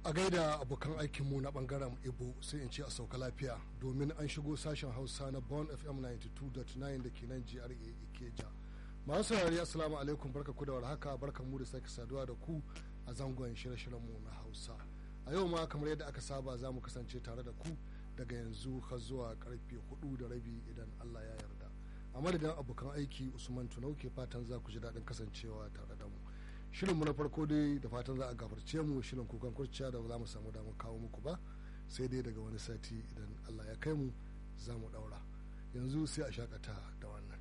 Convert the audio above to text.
a gaida abokan aikinmu na bangaren ibo sai in ce a sauka lafiya domin an shigo sashen hausa na bon fm 92.9 da ke nan gra ikeja masu saurari assalamu alaikum barka ku da warhaka barka mu da sake saduwa da ku a zangon shirye-shiryenmu na hausa a yau ma kamar yadda aka saba za mu kasance tare da ku daga yanzu har zuwa karfe hudu da rabi idan allah ya yarda a madadin abokan aiki usman tunau ke fatan za ku ji daɗin kasancewa tare da mu shirinmu na farko dai da fatan za a gafarce mu shirin kukan kurciya da ba za mu samu damar kawo muku ba sai dai daga wani sati idan allah ya kai mu za mu ɗaura yanzu sai a shakata da wannan